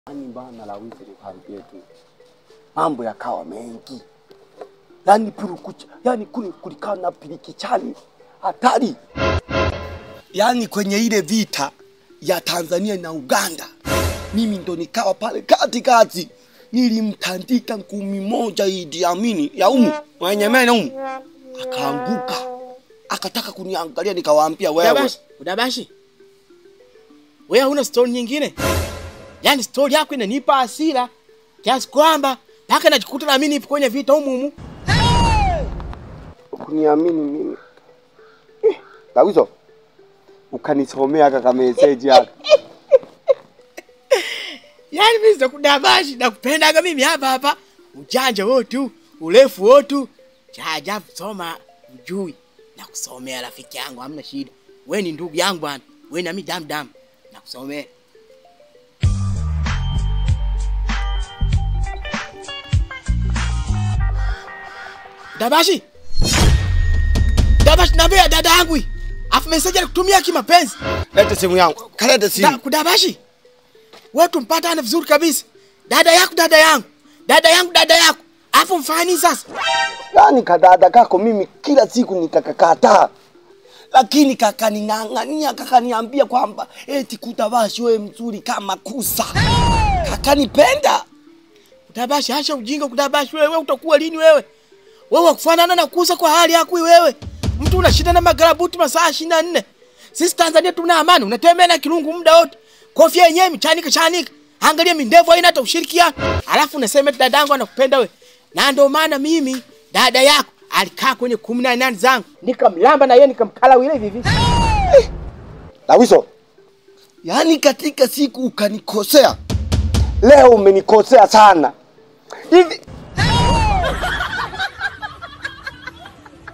Yaani bana Lawisi, nikwambie tu mambo yakawa mengi, yaani purukucha, yaani kule kulikaa na pilikichani hatari, yaani kwenye ile vita ya Tanzania na Uganda, mimi ndo nikawa pale katikati, nilimtandika ngumi moja Idi Amini ya umu mwenye meno umu, akaanguka akataka kuniangalia, nikawaambia wewe Udabashi, udabashi. Wewe huna story nyingine? Yaani story yako inanipa hasira kiasi kwamba mpaka najikuta na mimi nipo kwenye vita humu humu. kuniamini mimi Eh, Lawiso ukanisomea kaka meseji yako Yaani mimi sikudabashi nakupendaga mimi hapa hapa. Ujanja wote, urefu wote. Cha ajabu soma ujui na kusomea rafiki yangu hamna shida. Wewe ni ndugu yangu bwana. Wewe na mimi damu damu. Nakusomea. Dabashi. Dabashi naambia dada yangu hii. Afu message alikutumia kimapenzi. lete simu yangu kalete Da, simu kudabashi. Wewe tumpatane vizuri kabisa. Dada yako dada yangu. Dada yangu dada yako. Afu mfani sasa. yaani kadada kako mimi kila siku nikakakataa lakini kakaning'ang'ania kakaniambia kwamba eti kutabashi wewe mzuri kama kusa kakanipenda Kudabashi acha ujinga kudabashi wewe utakuwa lini wewe? Wewe kufanana na kusa kwa hali yako hii wewe. Mtu unashinda na magarabuti masaa 24. Sisi Tanzania tuna amani, unatembea na kirungu muda wote. Kofia yenyewe michanika chanika. Angalia mindevu haina hata ushirikiano. Alafu unasema eti dadangu anakupenda wewe. Na ndio maana mimi dada yako alikaa kwenye 18 zangu. Nikamlamba na yeye nikamkala wile hivi hivi. Lawiso, yaani katika siku ukanikosea, leo umenikosea sana hivi.